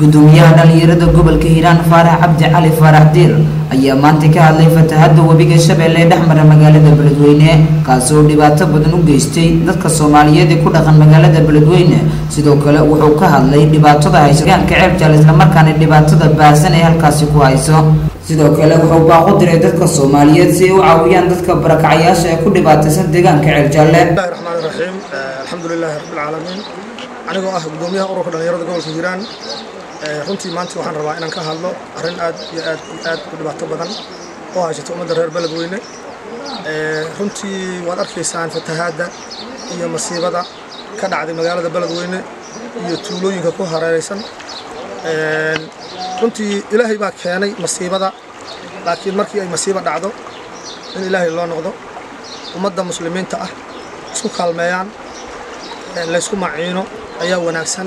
gudoomiyaha dhalinyarada gobolka hiiraan faarax cabdi cali faarax diir ayaa maanta ka hadlay fatahada webiga shabeelle ee dhexmara magaalada beledweyne kaasi oo dhibaato badan u geystay dadka soomaaliyeed ee ku dhaqan magaalada beledweyne sidoo kale wuxuu ka hadlay dhibaatada haysa deegaanka ceebjaal islamarkaana dhibaatada baahsan ee halkaasi ku hayso sidoo kale wuxuu baaqu diray dadka soomaaliyeed si ay u caawiyaan dadka barakacayaasha ee ku dhibaataysan deegaanka ceebjaalle bismillahi raxmaani raxiim alxamdulilaahi rabbilcaalamiin anigoo ah gudoomiyaha ururka dhalinyarada gobolka hiiraan runtii maanta waxaan rabaa inaan ka hadlo arrin aad iyo aad iyo aad u dhibaato badan oo haysata ummadda reer beledweyne runtii waad arkaysaan fatahaadda iyo masiibada ka dhacday magaalada beledweyne iyo tuulooyinka ku hareeraysan runtii ilaahay baa keenay masiibada laakiin markii ay masiibo dhacdo in ilaahay loo noqdo ummadda muslimiinta ah isku kaalmeeyaan laysku maciino ayaa wanaagsan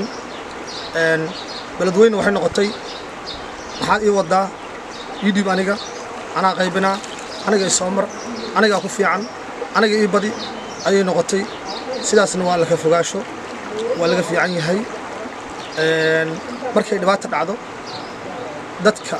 beledweyne waxay noqotay maxaad ii wadaa ii dhiib aniga anaa qaybinaa aniga isoo mar anigaa ku fiican aniga ii badi ayay noqotay sidaasna waa laka fogaasho waa laga fiican yahay markay dhibaata dhacdo dadka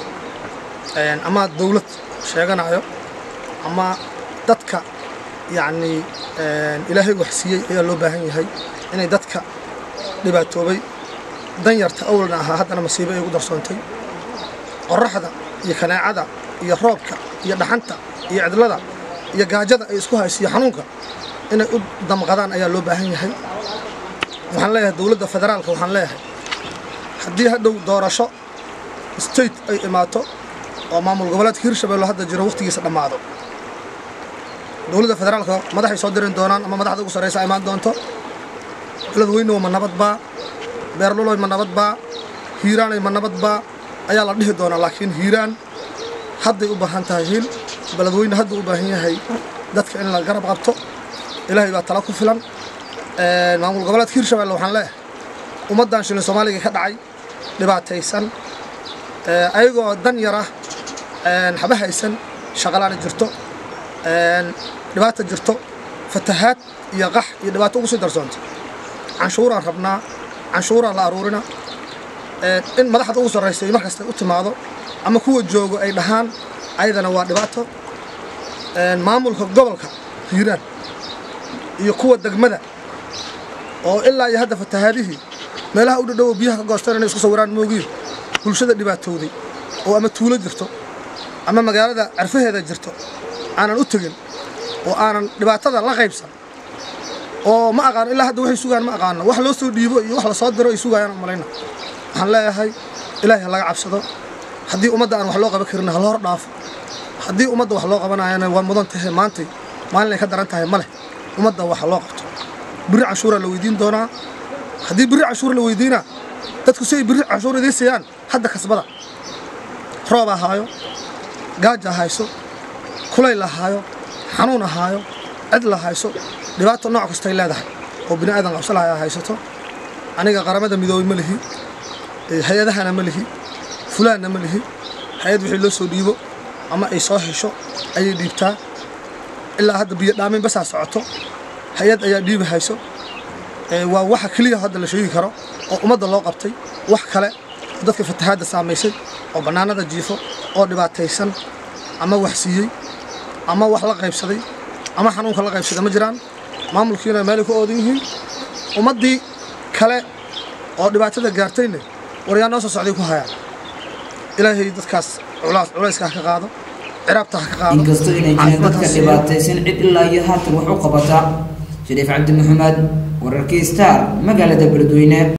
ama dawlad sheeganayo ama dadka yacnii ilaahay wax siiyey ayaa loo baahan yahay inay dadka dhibaatoobay danyarta awalna ahaa haddana masiibo ay ugu darsoontay qorraxda iyo kaneecada iyo roobka iyo dhaxanta iyo cidlada iyo gaajada ay isku haysiyo xanuunka inay u damqadaan ayaa loo baahan yahay waxaan leeyahay dowladda federaalka waxaan leeyahay haddii hadhow doorasho state ay imaato oo maamul goboleedka hirshabelle hadda jiro wakhtigiisa dhammaado dowladda federaalka madaxay soo dirin doonaan ama madaxda ugu sarraysa imaan doonto beledweynewa ma nabadbaa beerluloy ma nabadbaa hiiraanay ma nabadbaa ayaa la dhihi doonaa laakiin hiiraan hadday u baahan tahay hiil beledweyne hadduu u baahan yahay dadka in la garab qabto ilaahay baa tala ku filan maamul goboleedka hirshabelle waxaan leeyahay ummaddan shilin soomaaliga ka dhacay dhibaataysan ayagoo dan yar ah haba haysan shaqalaana jirto dhibaata jirto fatahaad iyo qax iyo dhibaato ugu sii darsoonta canshuuraan rabnaa canshuuraa la aruurina in madaxda ugu sarraysa mar kasta u timaado ama kuwa joogo ay dhahaan ayadana waa dhibaato maamulka gobolka hiiraan iyo kuwa degmada oo ilaa iyo hadda fatahaadihii meelaha u dhadhowo biyaha ka goosteen inay isku sawiraan moogiin bulshada dhibaatowday oo ama tuulo jirto ama magaalada carfaheeda jirto aanan u tegin oo aanan dhibaatada la qaybsan oo ma aqaano ilaa hadda waxay sugaan ma aqaano wax loo soo dhiibo iyo wax la soo diro ay sugayaan u malayna waxaan leeyahay ilaahay ha laga cabsado haddii ummadda aan wax loo qaban karin ha loo hor dhaafo haddii ummadda wax loo qabanayana waa mudan tahay maantay maalin ay ka daran tahay ma leh ummadda wax loo qabto birri canshuuraa la weydiin doonaa haddii birri canshuur la weydiinaa dadku si ay birri canshuur idiin siiyaan hadda kasbada roob ahaayo gaaja hayso kulayl ahaayo xanuun ahaayo cid la hayso dhibaato nooc kastay leedahay oo bini aadan qabsalahay haysato aniga qaramada midoobay ma lihi hay-adahana ma lihi fulaanna ma lihi hay-ad wixii loo soo dhiibo ama ay soo hesho ayay dhiibtaa ilaa hadda biyo dhaamin basaa socoto hay-ad ayaa dhiibi hayso waa waxa keliya hadda la sheegi karo oo ummadda loo qabtay wax kale dadka fatahaadda saamaysay oo bannaanada jiifo oo dhibaataysan ama wax siiyey ama wax la qaybsaday ama xanuunka la qaybsada ma jiraan maamulkiina meelay ku oodan yihiin ummaddii kale oo dhibaatada gaartayne waryaa noo soo socday ku hayaan ilaahay dadkaas culayska ha ka qaado ciraabta ha ka qaado inkastoo inay jireen dadka dhibaataysan cid ilaa iyo haatan wax u qabata shariif cabdi maxamed wararkii star magaalada beledweyne